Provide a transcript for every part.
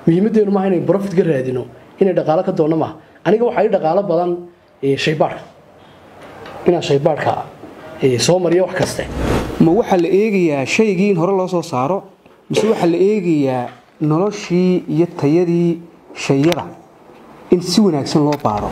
muhiimadeenu maaha inay profit ka raadino inay dhaqaalo ka doonno maaha aniga waxaa ii dhaqaalo badan shaybaadhka inaan shaybaadhka soo mariyo wax kaste ma waxaa la eegayaa shaygii in hore loo soo saaro mise waxaa la eegayaa noloshii iyo tayadii shayada in si wanaagsan loo baaro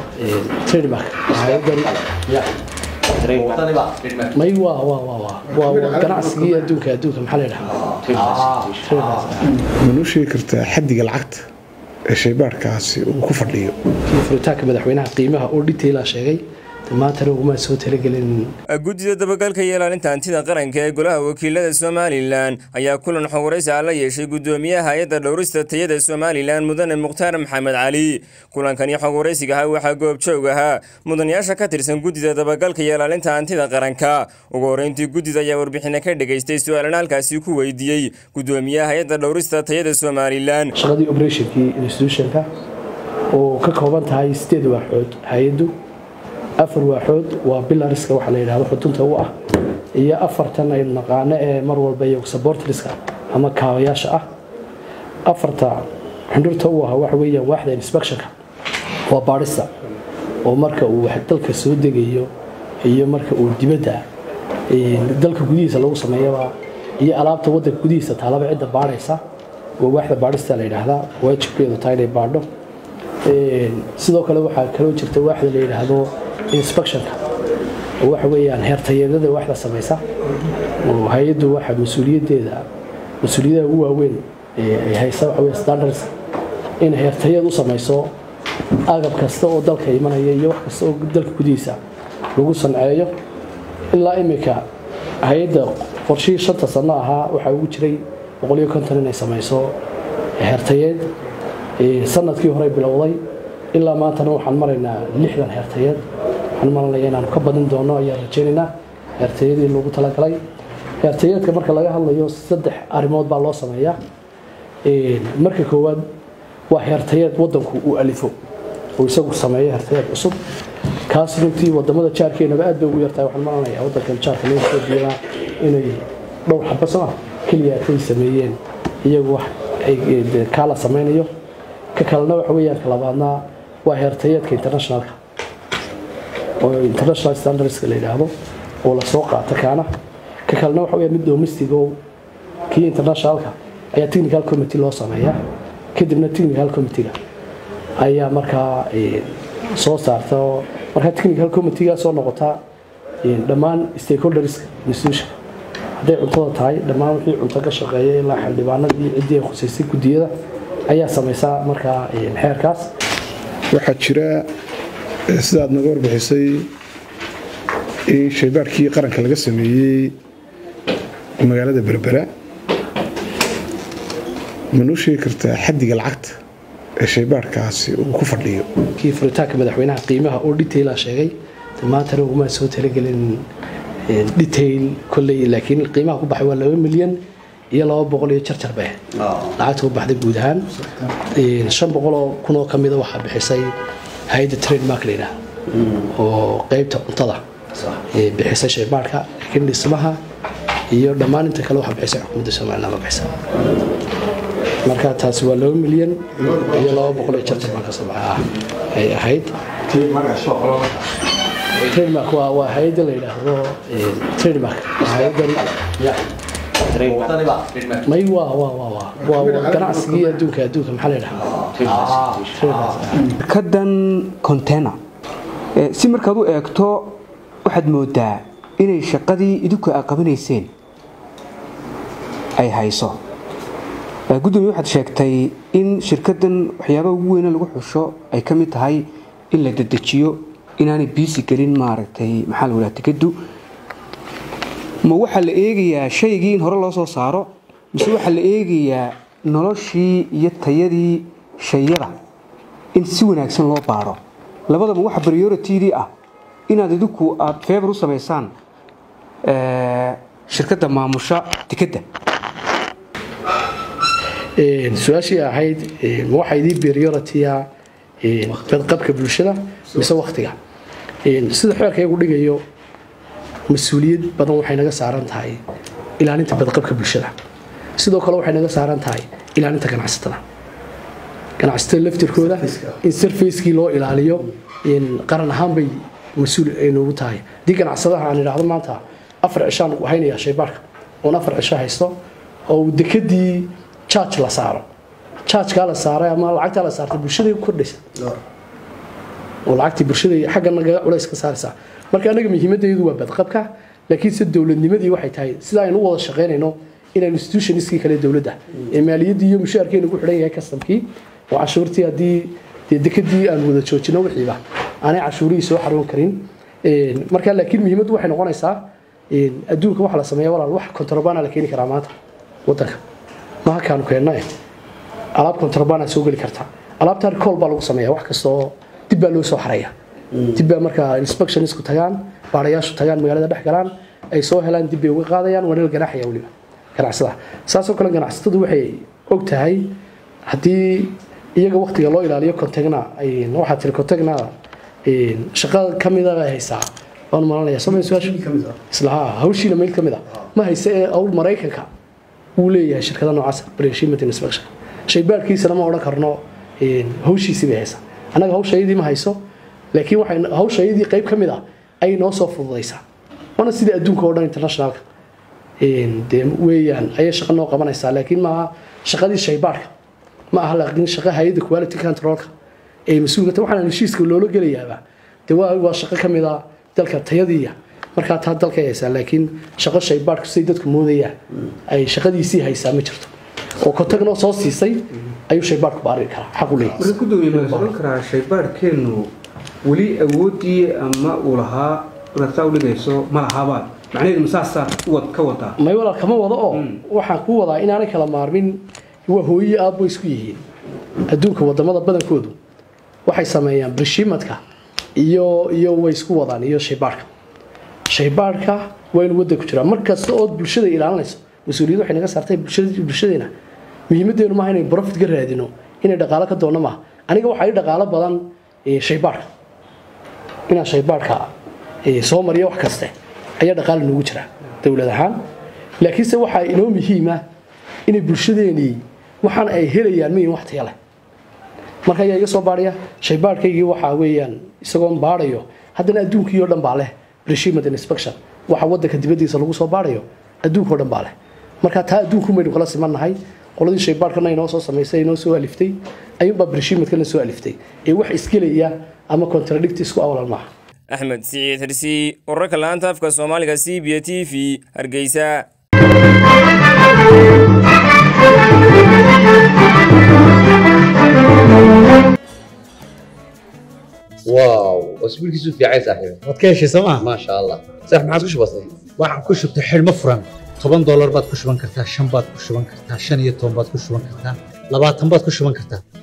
may waa waa waa waa waa waa ganacsigii adduunka adduunka maxaa la yidhahaa manuu sheegi kartaa xaddiga lacagta ee shaybaadhkaasi uu ku fadhiyo kii furitaanka madaxweynaha qiimaha oo dhitaila sheegay maantana uguma soo talagelin guddida dabagalka iyo ilaalinta hantida qaranka ee golaha wakiilada somalilan ayaa kulan xogwaraysi ah la yeeshay guddoomiyaha hay-adda dhowrista tayada somalilan mudane mukhtaar maxamed cali kulankani xogwaraysiga ahaa waxaa goobjoog ahaa mudanayaasha ka tirsan guddida dabagalka iyo ilaalinta hantida qaranka ugu horreyntii guddida ayaa warbixina ka dhegaystay su-aalana halkaasi ku weydiiyey guddoomiyaha hay-adda dhowrista tayada somalilan shaqadii operationkii institutionka oo ka kooban tahay sideed waaxood hay-addu afar waaxood waa bilariska waxa la yidhahdo xudunta u ah iyo afartan aynu naqaano ee mar walba iyo sabortriska ama kaabayaasha ah afarta xundhurta u ah waxa weeyaan waaxda inspectionka waa baadhista oo marka uu wax dalka soo degayo iyo marka uu dibadda dalka gudihiisa lagu sameeyaba iyo alaabta waddanka gudihiisa taalaba cidda baadhaysa waa waaxda baadhista la yidhaahdaa waajibkeedu taa inay baadho sidoo kale waxaa kaloo jirta waaxda la yidhaahdo inspectionka oo waxa weeyaan heertayeedada waxda samaysa oo hay-addu waxa mas-uuliyaddeeda mas-uuliyadaha ugu waaweyn ay haysa waxa weeye standards in heertayeed u samayso agab kasta oo dalka imanaya iyo wax kasta oo dalka gudihiisa lagu sanceeyo ilaa iminka hay-adda qorshihii shanta sano ahaa waxaa ugu jiray boqol iyo konton inay samayso heertayeed sanadkii hore bilowday ilaa maantana waxaan maraynaa lixdan heertayeed waxaan maranaya inaanu ka badin doono ayaan rajaynaynaa heertayadii loogu talagalay heertayeedka marka laga hadlayo saddex arrimood baa loo sameeyaa marka koowaad waa heertayeed waddanku uu alifo oo isagu sameeyo heertayeed cusub kaas runtii wadamada jaarkeenaba aad bay ugu yartahay waxaan maranayaa waddankan jaarka loo soo diidaa inay dhowr xaba sama keliya ay sameeyeen iyagu wax kaala samaynayo ka kalena waxa weeyaan ka labaadna waa heertayeedka internationalka oo international standardska la yidhaahdo oo lasoo qaato kaana ka kalena waxa weeyaan mid domestic oo kii internationalka ayaa technical committee loo sameeyaa kadibna technical committeega ayaa markaa soo saarta oo markaa technical committeega soo noqotaa dhammaan stakeholderska institution hadday cuntada tahay dhammaan wixii cunto ka shaqeeya ilaa xildhibaanadii ciddii ay khusaysay guddiyada ayaa samaysaa markaa xeerkaas waxaa jira sidaad naga warbixisay in shaybaarkii qaranka laga sameeyey magaalada berbera manuu sheegi kartaa xaddiga lacagta ee shaybaarhkaasi uu ku fadhiyo kii furitaanka madaxweynaha qiimaha oo dhitaila sheegay maantana uguma soo talagelin detail kolley laakiin qiimaha ku baxay waa laba milyan iyo laba boqol iyo jarjar bay lacagta ku baxday guud ahaan shan boqoloo kunoo ka mida waxaa bixisay hay-adda trademark la yidhaah oo qeybta cuntada bixisay shaybaadhka laakiin dhismaha iyo dhammaan inta kale waxaa bixisay xukuumadda somaliland ma bixisa marka taasi waa laba milyan iyo laba boqol iyo jarjar baa kasoo baxa ay ahayd trademark waa waa hay-adda la yidhaahdo trademark hay-addan may waa waa waa waa waa waa ganacsigii adduunka adduunka maxaa la yidhahaa kadan container si markaad u eegto waxaad moodaa inay shaqadii idinku a qabanayseen ay hayso gudoomiye waxaad sheegtay in shirkadan waxyaabaha ugu weyne lagu xusho ay ka mid tahay in la dedejiyo inaanay biisi gelin maaragtay maxaa la wadaha tikadu ma waxaa la eegayaa shaygii in hore loo soo saaro mise waxaa la eegayaa noloshii iyo tayadii shayada in si wanaagsan loo baaro labadaba waxa priorityadii ah inaad idinku aad feebar u samaysaan shirkadda maamusha tikadda su-aashii ahayd ma waxaa idii priority-a badqabka bulshada mise waktiga sida xeerkaygu dhigayo mas-uuliyad badan waxay naga saaran tahay ilaalinta badqabka bulshada sidoo kale waxay naga saaran tahay ilaalinta ganacsatada ganacsatada laftirkooda in sarfacekii loo ilaaliyo qaran ahaan bay mas-uul ay noogu tahay haddii ganacsadaha aan idhaahdo maanta afar cishaan haynayaa shaybaarka oon afar cisho haysto oo dekadii jaaj la saaro jaajkaa la saaray ama lacagtaa la saartay bulshaday ku kordhaysa oo lacagtii bulshaday xagga nagaga culays ka saaraysaa marka anaga muhiimaddeedu waa badqabka laakiin se dowladnimadii waxay tahay sida aynu u wada shaqaynayno inaan institutionskii kale dowladda ee maaliyaddii iyo mushaarkeenu ku xidhan yahay kastamkii oo cashuurtii haddii dee dekadii aan wada joojino wixiiba aanay cashuurihii soo xaroon karin marka laakiin muhiimaddu waxay noqonaysaa adduunka waxa la sameeya walaal wax kontrabana la keeni karaa maanta wadanka maha kaanu keenna eh alaab kontrabana soo geli karta alaabtaan kool baa lagu sameeya wax kasta oo dib baa loo soo xaraya dib baa markaa inspectionsku tagaan baarayaashu tagaan magaalada dhex galaan ay soo helaan dib bay uga qaadayaan waana la ganaaxaya weliba ganacsada saasoo kale ganacsatadu waxay og tahay haddii iyaga waktiga loo ilaaliyo contagna waxaa tiri contagna shaqada ka mida ay haysaa waan malanaya soo su-aasha isla haa hawshiina meel ka mid a ma hayse ee awl maraykanka wuu leeyahay shirkada noocaas breshimate inspection shaybaarkiisana ma odhan karno hawshiisii bay haysaa annaga hawshayadii ma hayso laakiin waxay hawshayadii qayb ka mid ah ayay noo soo fududaysaa waana sida adduunka oo dhan internationalka dee weeyaan ayay shaqo noo qabanaysaa laakiin maaha shaqadii shaybaarka ma aha laakiin shaqa hay-adda quality controlka ee mas-uulka waxaan heshiiska loola gelayaaba dee waa waa shaqo ka mid ah dalka tayadiiya markaa taa dalka haysaa laakiin shaqo shaybaarku siday dadku moodayaan ay shaqadiisii haysaa ma jirto oo kontagnoo soo siisay ayuu shaybaarku baari karaa xaq u leeyahay marka gudoomiye ma oran karaa shaybaarkeenu weli awoodii ama uu lahaa inaad saa u dhigayso ma lahaabaa macnaheedu masaasaa uwad ka wadaa may walaal kama wado oo waxaan ku wadaa inaanay kala maarmin waa hooye aabbo isku yihiin adduunka wadamada badankoodu waxay sameeyaan brishimadka iyo iyo way isku wadaan iyo shaybaarka shaybaarka waa inuu wadda ku jiraa mar kasta ood bulshada ilaalinayso mas-uuliyad waxay naga saartay bulshadeena muhiimaddeenu maaha inay profit ka raadino inay dhaqaalo ka doonno maaha aniga waxaa ii dhaqaalo badan shaybaarka inaan shaybaarka soo mariyo wax kaste ayaa dhaqaali noogu jira dowlad ahaan laakiinse waxaa inoo muhiima inay bulshadeenii waxaan ay helayaan mayin wax taya leh marka ayaa iga soo baadhaya shaybaarhkaygii waxaa weeyaan isagoon baadhayo haddana adduunkii oo dhan baa leh regiment inspection waxa waddanka dibaddiisa lagu soo baadhayo adduunka oo dhan baa leh marka taa adduunku maynu kala simannahay qoladii shaybaarhkana inoo soo samaysay inoo soo aliftay ayuunbaa brishimadkana soo aliftay ee wax isgelaya ama contradict isku awalan maaha axmed siciid xirsi wararka laanta afka soomaaliga c b t v hargeysa واو اسبوع كيسو في عايز صاحبي waad ka heshay sooma ما شاء الله صح ما عادش بسيط waxaan ku shubtay xidhmo furan toban doolar baad ku shuban kartaa shan baad ku shuban kartaa shan iyo toban baad ku shuban kartaa labaatan baad ku shuban kartaa